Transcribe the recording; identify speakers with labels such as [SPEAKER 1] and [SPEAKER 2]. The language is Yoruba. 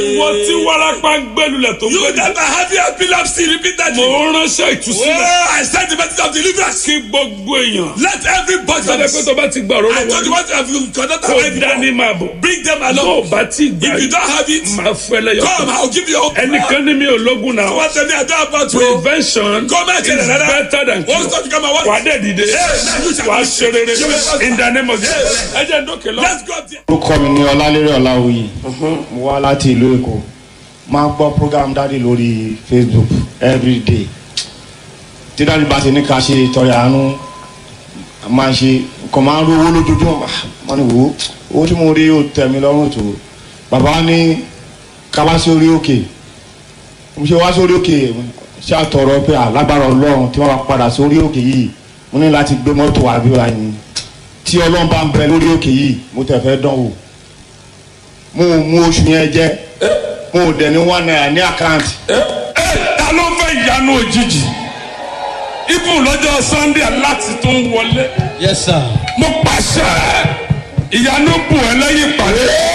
[SPEAKER 1] wọ́n tí wárápá ń gbẹ́lulẹ̀ tó
[SPEAKER 2] You
[SPEAKER 1] gbẹ́lulẹ̀.
[SPEAKER 2] that are having epilepsy repeatedly.
[SPEAKER 1] mo ránṣẹ́ ìtúsílẹ̀
[SPEAKER 2] Oh, I send the message of deliverance.
[SPEAKER 1] kí gbogbo èèyàn.
[SPEAKER 2] Let everybody.
[SPEAKER 1] sọ́dọ̀ pé tó bá ti gbà ọ̀rọ̀
[SPEAKER 2] I told you
[SPEAKER 1] lọ́wọ́
[SPEAKER 2] what have you cannot
[SPEAKER 1] kó
[SPEAKER 2] have
[SPEAKER 1] dání
[SPEAKER 2] it.
[SPEAKER 1] máa bọ̀.
[SPEAKER 2] Bring them
[SPEAKER 1] tó o
[SPEAKER 2] along.
[SPEAKER 1] bá ti gbà
[SPEAKER 2] If you don't have it,
[SPEAKER 1] máa fẹ́ lẹ́yọ̀.
[SPEAKER 2] come, I'll give you all.
[SPEAKER 1] ẹnìkan ní mi ò lógun náà.
[SPEAKER 2] What tell me I don't about to.
[SPEAKER 1] prevention
[SPEAKER 2] Come and tell
[SPEAKER 1] is
[SPEAKER 2] another.
[SPEAKER 1] better than
[SPEAKER 2] What's
[SPEAKER 1] cure.
[SPEAKER 2] that you come and what?
[SPEAKER 1] wà á dẹ̀ dìde
[SPEAKER 2] now you shall
[SPEAKER 1] wà á
[SPEAKER 2] be-
[SPEAKER 1] ṣe rere
[SPEAKER 2] You will-
[SPEAKER 1] in the name of Jesus. ẹ jẹ́ dókè lọ.
[SPEAKER 2] Let's go up there.
[SPEAKER 3] orúkọ mi ní ọlálérè ọláwuyì mo wá láti ìlú èkó máa ń gbọ́ program dáàdi lórí facebook everyday tí dáàdi bá ti ní ká ṣe ìtọrẹ àánú a máa ń ṣe nǹkan máa ń rówó lójoojúmọ́ wọ́n ní wò ó owó tí mo rí ó tẹ̀ mí lọ́rùn tó bàbá ní ká wá sí orí òkè mo ṣe wá sórí òkè ṣé àtọ̀rọ̀ pé alágbára ọlọ́run tí wọ́n bá padà sórí òkè yìí mo ní láti gbé mọ́tò àbí wa yìí tí ọlọ́run bá ń bẹ lórí òkè yìí mo tẹ̀ fẹ́ dán wò mo ò mú oṣù yẹn jẹ mo ò dẹ̀ ní one naira ní àkáǹtì
[SPEAKER 1] ẹ ta ló fẹ́ ìyanu òjijì ibùn lọ́jọ́ sunday láti tún wọlé
[SPEAKER 4] Yes, sir.
[SPEAKER 1] mo pàṣẹ ìyanu bù ẹ lẹ́yìn ìpàdé